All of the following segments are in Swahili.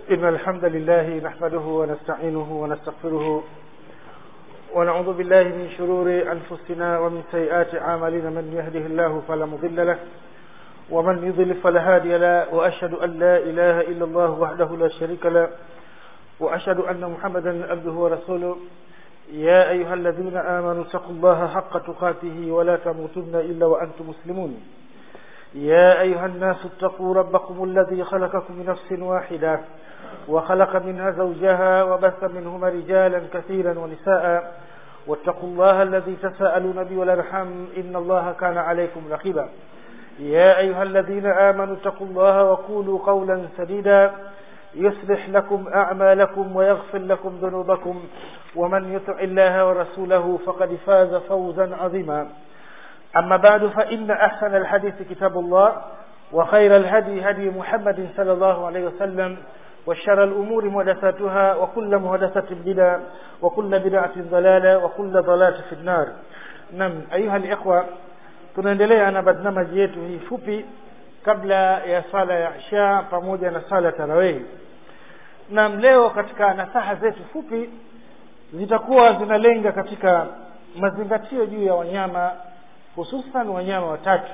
إن الحمد لله نحمده ونستعينه ونستغفره ونعوذ بالله من شرور أنفسنا ومن سيئات أعمالنا من يهده الله فلا مضل له ومن يضلل فلا هادي له وأشهد أن لا إله إلا الله وحده لا شريك له وأشهد أن محمدا عبده ورسوله يا أيها الذين آمنوا اتقوا الله حق تقاته ولا تموتن إلا وأنتم مسلمون يا أيها الناس اتقوا ربكم الذي خلقكم من نفس واحدة وخلق منها زوجها وبث منهما رجالا كثيرا ونساء واتقوا الله الذي تساءلون به والأرحام إن الله كان عليكم رقيبا يا أيها الذين آمنوا اتقوا الله وقولوا قولا سديدا يصلح لكم أعمالكم ويغفر لكم ذنوبكم ومن يطع الله ورسوله فقد فاز فوزا عظيما أما بعد فإن أحسن الحديث كتاب الله وخير الهدي هدي محمد صلى الله عليه وسلم وشر الأمور محدثاتها وكل محدثة بدعة وكل بدعة ضلالة وكل ضلالة في النار نعم أيها الإخوة tunaendelea na barnamaji yetu hii fupi kabla ya sala ya isha pamoja na sala tarawehi na leo katika nasaha zetu fupi zitakuwa zinalenga katika mazingatio juu ya wanyama hususan wanyama watatu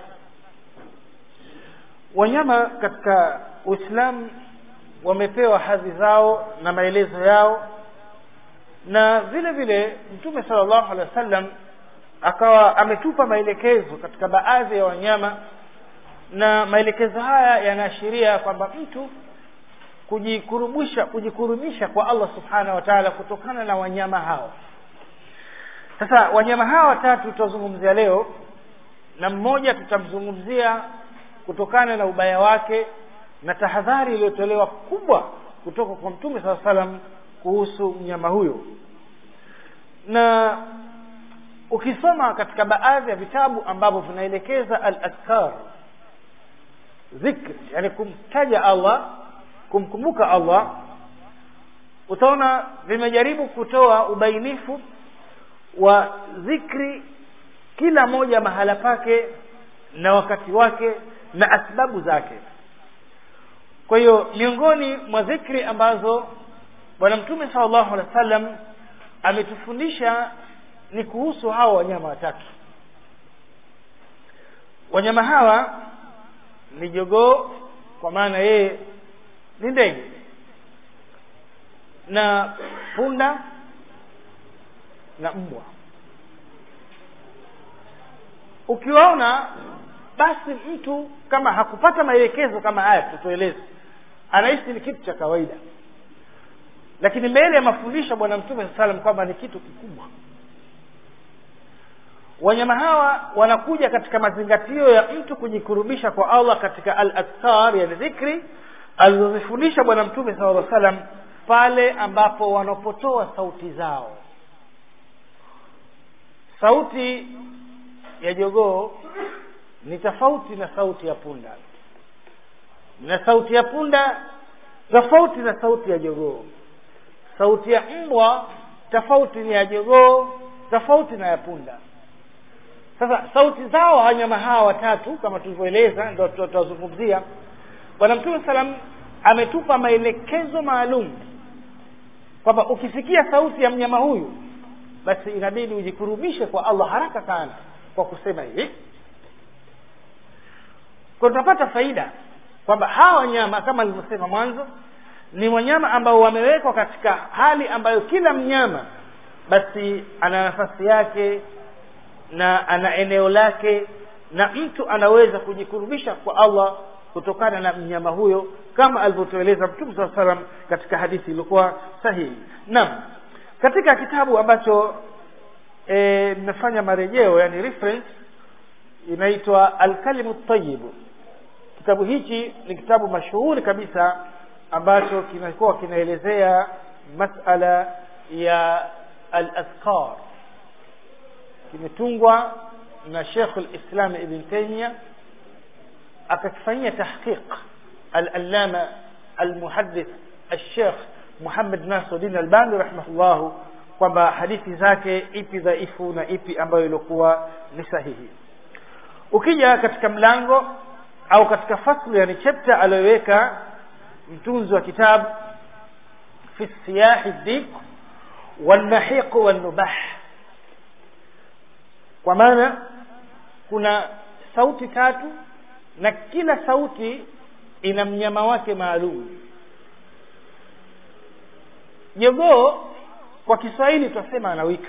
wanyama katika uislamu wamepewa hadhi zao na maelezo yao na vile vile mtume sallallahu alaihi wasallam akawa ametupa maelekezo katika baadhi ya wanyama na maelekezo haya yanaashiria kwamba mtu kujikurubisha kujikurubisha kwa Allah subhanahu wa ta'ala kutokana na wanyama hao sasa wanyama hawa watatu tutazungumzia leo na mmoja tutamzungumzia kutokana na ubaya wake na tahadhari iliyotolewa kubwa kutoka kwa mtume saa salam kuhusu mnyama huyo na ukisoma katika baadhi ya vitabu ambavyo vinaelekeza al askar dhikri yani kumtaja allah kumkumbuka allah utaona vimejaribu kutoa ubainifu wa dhikri kila moja mahala pake na wakati wake na asbabu zake kwa hiyo miongoni mwa dhikri ambazo bwana mtume sallallahu alaihi wasallam ametufundisha ni kuhusu hawa wanyama watatu wanyama hawa ni jogoo kwa maana yeye ni ndege na punda na mbwa ukiwaona basi mtu kama hakupata maelekezo kama haya tutueleze anahisi ni kitu cha kawaida lakini mbele ya mafundisho bwana mtume saa salam kwamba ni kitu kikubwa wanyama hawa wanakuja katika mazingatio ya mtu kujikurubisha kwa allah katika al askar yani dhikri alizozifundisha bwana mtume sala lla salam pale ambapo wanapotoa sauti zao sauti ya jogoo ni tofauti na sauti ya punda na sauti ya punda tofauti na sauti ya jogoo sauti ya mbwa tofauti ni ya jogoo tofauti na ya punda sasa sauti zao wanyama hawa watatu kama tulivyoeleza ndo tutazungumzia bwana mtume salam ametupa maelekezo maalum kwamba ukisikia sauti ya mnyama huyu basi inabidi ujikurubishe kwa allah haraka sana kwa kusema hivi kwa tunapata faida kwamba hawa wanyama kama alivyosema mwanzo ni wanyama ambao wamewekwa katika hali ambayo kila mnyama basi ana nafasi yake na ana eneo lake na mtu anaweza kujikurubisha kwa allah kutokana na mnyama huyo kama alivyotueleza mtume saa salam katika hadithi iliyokuwa sahihi naam katika kitabu ambacho nimefanya e, marejeo yani reference inaitwa alkalimu tayibu kitabu hichi ni kitabu mashuhuri kabisa ambacho kinakuwa kinaelezea masala ya al azkar kimetungwa na Sheikh al-Islam Ibn Taymiyyah akakifanyia tahqiq al-allama al-muhaddith al-Sheikh Muhammad Nasiruddin Albani rahimahullah kwamba hadithi zake ipi dhaifu na ipi ambayo ilikuwa ni sahihi ukija katika mlango au katika fasli yani chapter aliyoweka mtunzi wa kitabu fi siyahi dik والنحيق والنباح kwa maana kuna sauti tatu na kila sauti ina mnyama wake maalum jogoo kwa kiswahili twasema anawika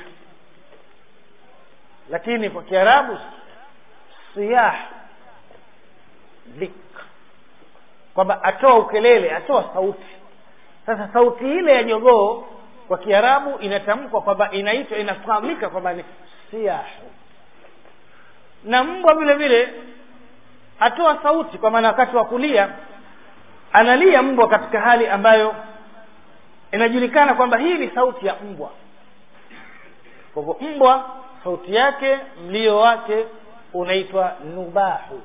lakini kwa kiarabu siyah dik kwamba atoa ukelele atoa sauti sasa sauti ile ya jogoo kwa kiarabu inatamkwa kwamba inaitwa inafahamika kwamba ni siahu na mbwa vile vile atoa sauti kwa maana wakati wa kulia analia mbwa katika hali ambayo inajulikana kwamba hii ni sauti ya mbwa kwa hivyo mbwa sauti yake mlio wake unaitwa nubahu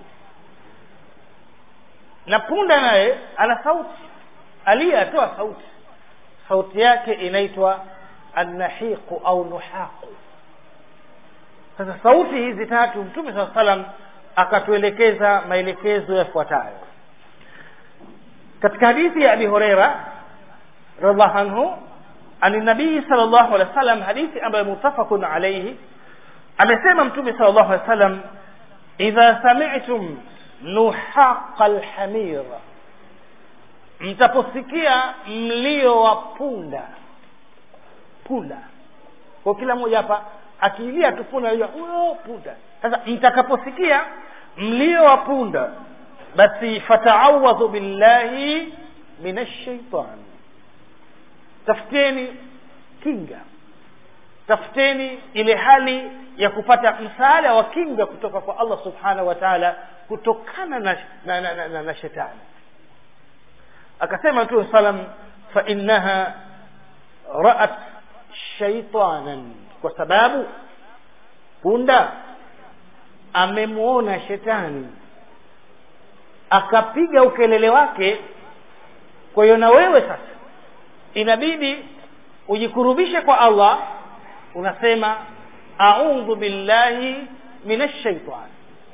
na punda naye ana sauti aliye atoa sauti sauti yake inaitwa annahiqu au nuhaqu sasa sauti hizi tatu mtume saa salam akatuelekeza maelekezo yafuatayo katika hadithi ya abi hureira radiallahu anhu ani nabii sal llahu alehi wa sallam hadithi ambayo mutafaqun alaihi amesema mtume sal llahu alehi wa sallam idha samitum nuhaqa lhamir mtaposikia mlio wa punda punda kwa kila mmoja hapa akiilia tu punda anajua huyo punda sasa mtakaposikia mlio wa punda basi fataawadhu billahi min ashaitan tafuteni kinga tafuteni ile hali ya kupata msaada wa kinga kutoka kwa allah subhanahu wa taala kutokana na, na, na, na, na, na shetani akasema mtume salam fainaha raat shaitanan kwa sababu punda amemwona shetani akapiga ukelele wake kwa hiyo na wewe sasa inabidi ujikurubishe kwa allah unasema audhu billahi min ashaitani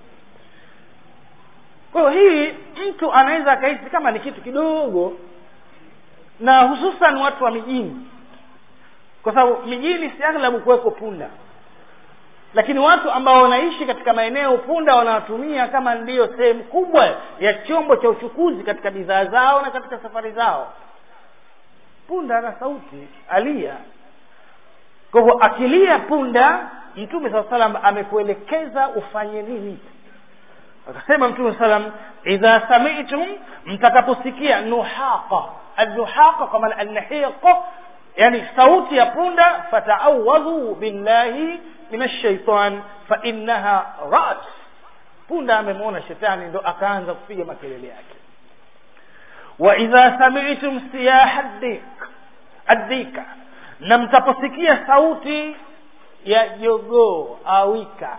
kwa hiyo hii mtu anaweza akahisi kama ni kitu kidogo na hususan watu wa mijini kwa sababu mijini si aghlabu kuweko punda lakini watu ambao wanaishi katika maeneo punda wanawatumia kama ndiyo sehemu kubwa ya chombo cha uchukuzi katika bidhaa zao na katika safari zao punda ana sauti alia kwa hivyo akilia punda mtume saa salam amekuelekeza ufanye nini akasema mtume salam idha samitum mtakaposikia nuhaqa alnuhaqa kwa maana alnahiqa yani sauti ya punda fataawadhu billahi min ashaitan fainaha rat punda amemwona shetani ndo akaanza kupiga makelele yake wa idha samitum siyaha dik addika na mtaposikia sauti ya jogoo awika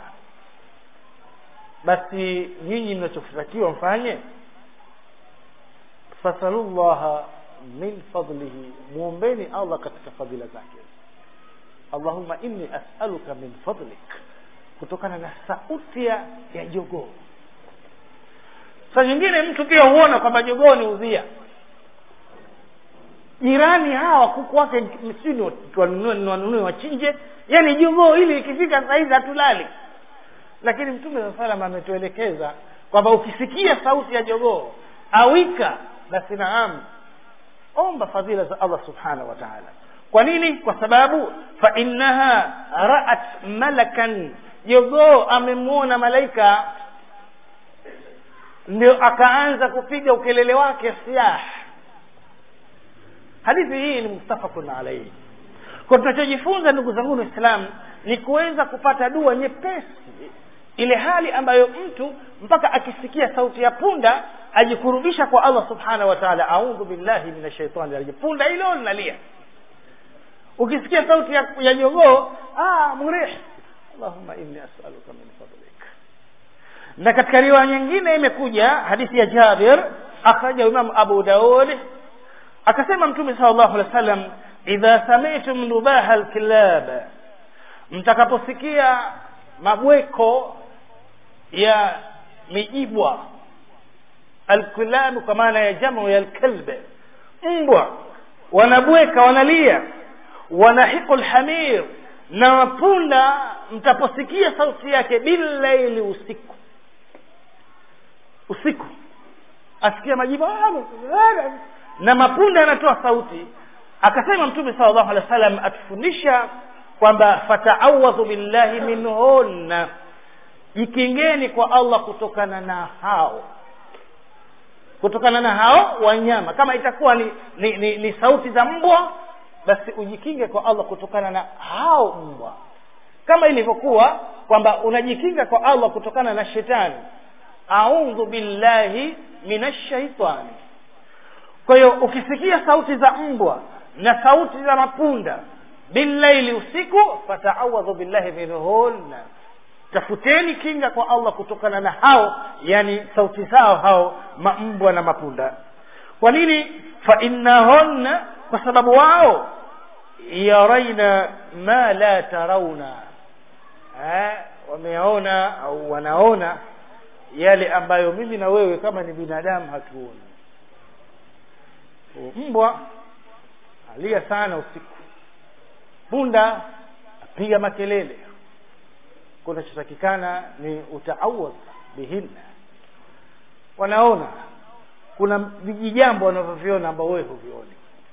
basi nyinyi mnachotakiwa mfanye fasalullaha min fadlihi mwombeni allah katika fadhila zake allahumma inni asaluka min fadlik kutokana na sauti ya ya jogoo sa nyingine mtu pia huona kwamba jogoo ni udhia jirani hawa kuku wake msini wanunue wachinje yani jogoo ili ikifika sahizi hatulali lakini mtume saa salam ametuelekeza kwamba ukisikia sauti ya jogoo awika basi naam omba fadhila za allah subhanahu wa taala kwa nini kwa sababu fainaha raat malakan jogoo amemwona malaika ndio akaanza kupiga ukelele wake siah hadithi hii ni mustafakun alaihi kwa tunachojifunza ndugu zangu waislam ni kuweza kupata dua nyepesi ile hali ambayo mtu mpaka akisikia sauti ya punda ajikurubisha kwa allah subhanahu wa taala audhu billahi min ashaitani rajim punda hilo linalia ukisikia sauti ya, ya jogoo ah, murih allahumma inni asaluka min fadlik na katika riwaya nyingine imekuja hadithi ya jabir akhraja imamu abu daud akasema mtume sal llahu alehi wa sallam idha samitum nubaha lkilab mtakaposikia mabweko ya mijibwa alkilabu kwa maana ya jamu ya lkalbe mbwa wanabweka wanalia wanahiqu lhamir na mapunda mtaposikia sauti yake billaili usiku usiku asikia majibu na mapunda yanatoa sauti akasema mtume sala llahu alehi wa sallam atufundisha kwamba fataawadhu billahi minhunna jikingeni kwa allah kutokana na hao kutokana na hao wanyama kama itakuwa ni, ni, ni, ni sauti za mbwa basi ujikinge kwa allah kutokana na hao mbwa kama ilivyokuwa kwamba unajikinga kwa allah kutokana na shetani audhu billahi min ashaitani kwa hiyo ukisikia sauti za mbwa na sauti za mapunda billaili usiku fataawadhu billahi minhunna tafuteni kinga kwa allah kutokana na hao yani sauti zao hao mambwa na mapunda kwa nini fainnahunna kwa sababu wao yaraina ma la tarauna eh, wameona au wanaona yale ambayo mimi na wewe kama ni binadamu hatuoni mbwa alia sana usiku punda apiga makelele kunachotakikana ni utaawadh bihinna wanaona kuna vijijambo wanavyoviona ambao wewe huvioni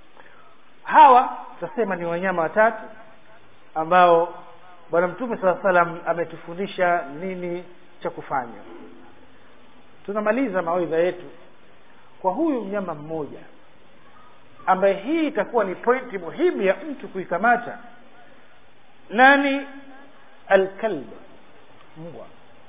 hawa tutasema ni wanyama watatu ambao bwana mtume saa salam ametufundisha nini cha kufanya tunamaliza mawaidha yetu kwa huyu mnyama mmoja ambaye hii itakuwa ni pointi muhimu ya mtu kuikamata nani alkalb mbwa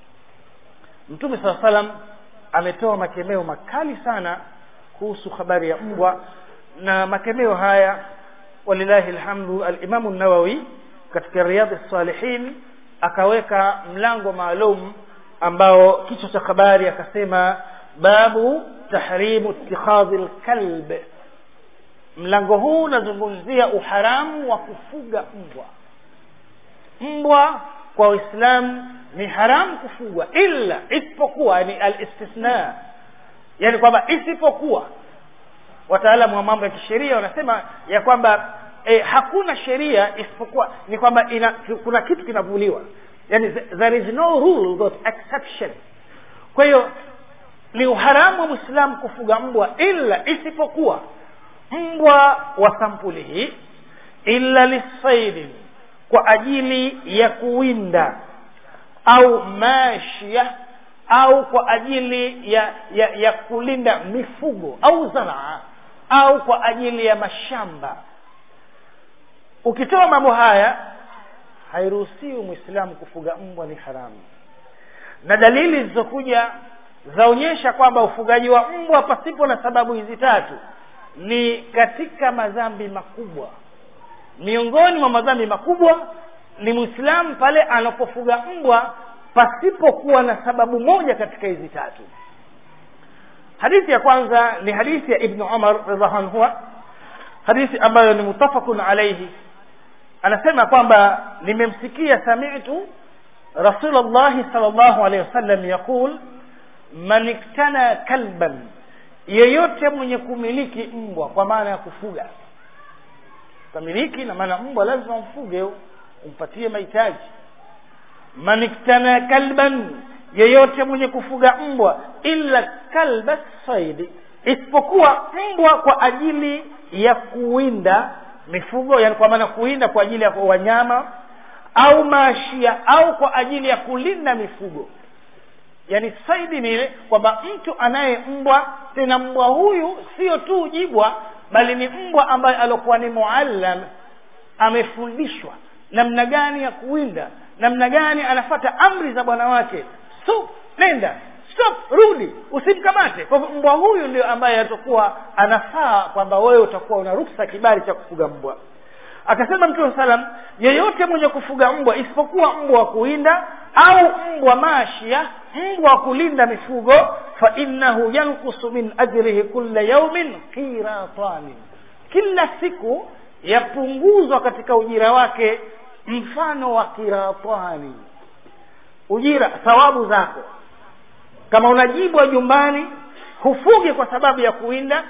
mtume saa salam ametoa makemeo makali sana kuhusu habari ya mbwa na makemeo haya walilahi lhamdu alimamu nawawi katika riyadhi salihin akaweka mlango maalum ambao kichwa cha habari akasema babu tahrimu ittikhadhi lkalb mlango huu unazungumzia uharamu wa kufuga mbwa mbwa kwa waislamu ni haramu kufugwa illa isipokuwa ni alistithna yani kwamba isipokuwa wataalamu wa mambo ya kisheria wanasema ya kwamba eh, hakuna sheria isipokuwa ni kwamba ina, kuna kitu kinavuliwa yani there is no rule but exception kwa hiyo ni uharamu wa mwislamu kufuga mbwa illa isipokuwa mbwa wa sampuli hii illa lisaidin kwa ajili ya kuwinda au mashia au kwa ajili ya, ya, ya kulinda mifugo au zanaa au kwa ajili ya mashamba ukitoa mambo haya hairuhusiwi mwislamu kufuga mbwa ni haramu na dalili zilizokuja zaonyesha kwamba ufugaji wa mbwa pasipo na sababu hizi tatu ni katika madhambi makubwa miongoni mwa madhambi makubwa ni mwislamu pale anapofuga mbwa pasipokuwa na sababu moja katika hizi tatu hadithi ya kwanza ni hadithi ya ibnu umar radhiallahu anhu hadithi ambayo ni mutafakun alaihi anasema kwamba nimemsikia samitu rasulllahi sal llahu alehi wasallam yaqul man iktana kalban yeyote mwenye kumiliki mbwa kwa maana ya kufuga kamiliki na maana mbwa lazima umfuge umpatie mahitaji man iktana kalban yeyote mwenye kufuga mbwa illa kalba saidi isipokuwa mbwa kwa ajili ya kuwinda mifugo yani kwa maana kuwinda kwa ajili ya wanyama au maashia au kwa ajili ya kulinda mifugo yani saidi ni ile kwamba mtu anaye mbwa tena mbwa huyu sio tu jibwa bali ni mbwa ambaye aliokuwa ni muallam amefundishwa namna gani ya kuwinda namna gani anafata amri za bwana wake so nenda stop rudi usimkamate kwa hivyo mbwa huyu ndio ambaye atakuwa anafaa kwamba wewe utakuwa una ruksa kibali cha kufuga mbwa akasema mtume salam yeyote mwenye kufuga mbwa isipokuwa mbwa wa kuinda au mbwa mashia mbwa wa kulinda mifugo fa innahu yankusu min ajrihi kulla yaumin qiratani kila siku yapunguzwa katika ujira wake mfano wa kiratani ujira thawabu zako kama unajibwa jumbani hufugi kwa sababu ya kuwinda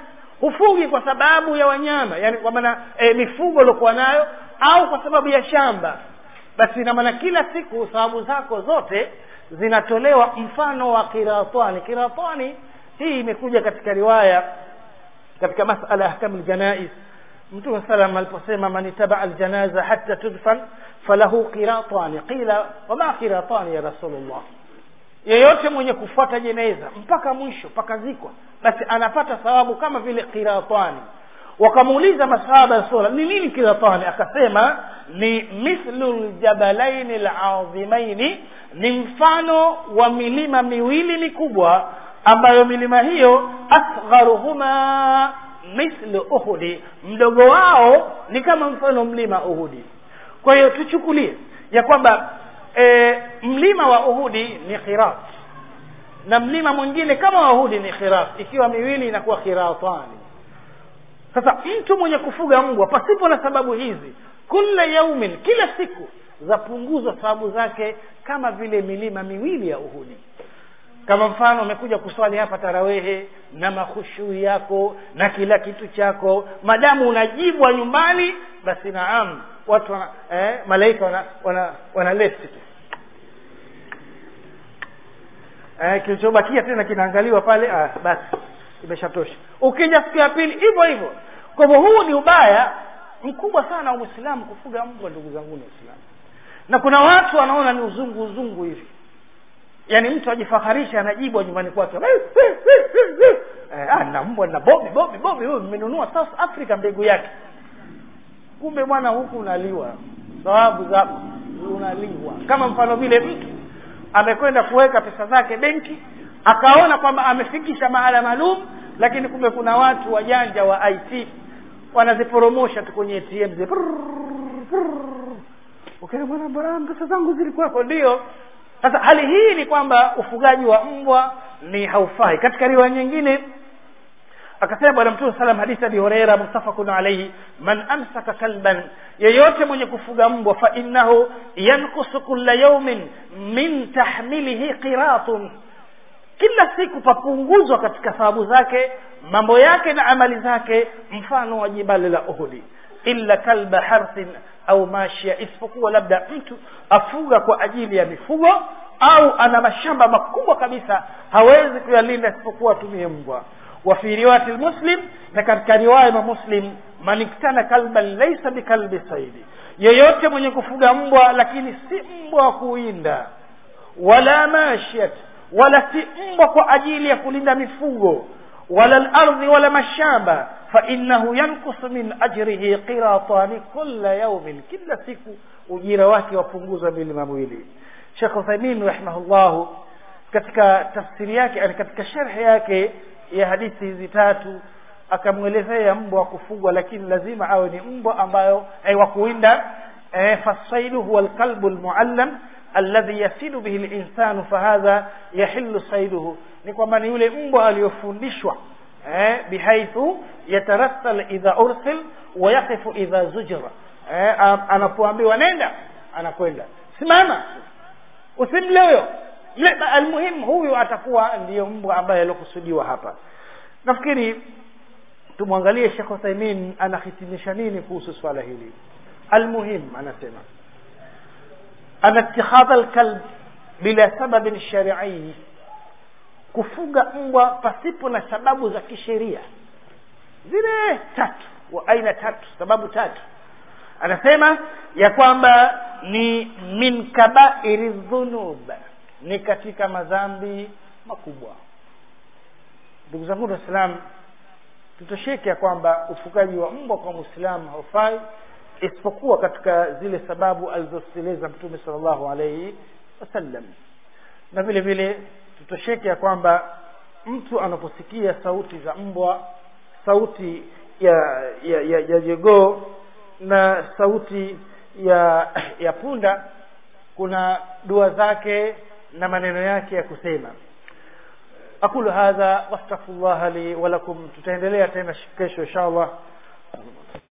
hufugi kwa sababu ya wanyama yani kwa maana e, mifugo uliokuwa nayo au kwa sababu ya shamba basi ina maana kila siku sababu zako zote zinatolewa mfano wa kiratani kiratani hii imekuja katika riwaya katika masala ya ahkamu ljanais mtume salam aliposema man itabaa aljanaza hatta tudfan falahu qiratani qila wama qiratani ya rasulullah yeyote mwenye kufuata jeneza mpaka mwisho mpaka zikwa basi anapata thawabu kama vile qiratani wakamuuliza masahaba ya sura ni nini kiratani akasema ni mithlu ljabalaini ladhimaini ni mfano wa milima miwili mikubwa ambayo milima hiyo asgharuhuma mithlu uhudi mdogo wao ni kama mfano mlima uhudi kwa hiyo tuchukulie ya kwamba e, mlima wa uhudi ni khirat na mlima mwingine kama wa uhudi ni khirat ikiwa miwili inakuwa khiratani sasa mtu mwenye kufuga mbwa pasipo na sababu hizi kula yaumin kila siku zapunguzwa sababu zake kama vile milima miwili ya uhudi kama mfano umekuja kuswali hapa tarawehe na makhushuu yako na kila kitu chako madamu unajibwa nyumbani basi naam watu wana, eh, malaika wana, wana, wana lesi tu eh, kilichobakia tena kinaangaliwa pale ah, basi imeshatosha ukija siku ya pili hivyo hivyo kwa hivyo huu ni ubaya mkubwa sana wa mwislamu kufuga mbwa ndugu zangu ni waislamu na kuna watu wanaona ni uzungu uzungu hivi yaani mtu ajifaharisha anajibwa nyumbani kwake eh, ah, na mbwa na bobi bobi bobi huyu nimenunua south africa mbegu yake kumbe bwana huku unaliwa sababu zako unaliwa kama mfano vile mtu amekwenda kuweka pesa zake benki akaona kwamba amefikisha mahala maalum lakini kumbe kuna watu wajanja wa it wanaziporomosha tu kwenye atm zi okay, bwana bwana pesa zangu zilikuwako ndio sasa hali hii ni kwamba ufugaji wa mbwa ni haufai katika riwaya nyingine akasema bwana mtume salam hadithi abi hureira muttafaqun alaihi man amsaka kalban yeyote mwenye kufuga mbwa fa innahu yankusu kulla yaumin min tahmilihi qiratun kila siku papunguzwa katika thawabu zake mambo yake na amali zake mfano wa jibali la uhudi illa kalba harthin au mashia isipokuwa labda mtu afuga kwa ajili ya mifugo au ana mashamba makubwa kabisa hawezi kuyalinda isipokuwa atumie mbwa wa fi riwayati lmuslim na katika riwaya ya muslim man iktana kalban laisa bikalbi saidi yeyote mwenye kufuga mbwa lakini si mbwa wa kuwinda wala mashiat wala si mbwa kwa ajili ya kulinda mifugo wala lardhi wala mashamba fainahu yankusu min ajrihi qiratani kula yaumin kila siku ujira wake wapunguzwa milima miwili shekh uthaimin rahimahullahu katika tafsiri yake yani katika sherhe yake ya hadithi hizi tatu akamwelezea mbwa wa kufugwa lakini lazima awe ni mbwa ambayo eh, wa kuwinda eh, fasaidu huwa alqalbu almuallam alladhi yasilu bihi linsanu fahadha yahillu saiduhu ni kwamba ni yule mbwa aliyofundishwa eh, bihaithu yatarassal idha ursil wa yaqifu idha zujira eh, anapoambiwa nenda anakwenda simama usimle huyo almuhimu huyu atakuwa ndiyo mbwa ambaye aliokusudiwa hapa nafikiri tumwangalie shekh uthaimin anahitimisha nini kuhusu swala hili almuhim anasema ana ittikhadha alkalb bila sababin shari'i kufuga mbwa pasipo na sababu za kisheria zile tatu wa aina tatu sababu tatu anasema ya kwamba ni min kabairi dhunub ni katika madhambi makubwa ndugu zangu waislam tutosheke ya kwamba ufugaji wa mbwa kwa mwislamu haufai isipokuwa katika zile sababu alizozieleza mtume sal llahu alaihi wasallam na vile vile tutosheke ya kwamba mtu anaposikia sauti za mbwa sauti ya ya ya, ya jegoo na sauti ya ya punda kuna dua zake na maneno yake ya kusema aqulu hadha wastaghfirullah li wa lakum tutaendelea tena kesho inshallah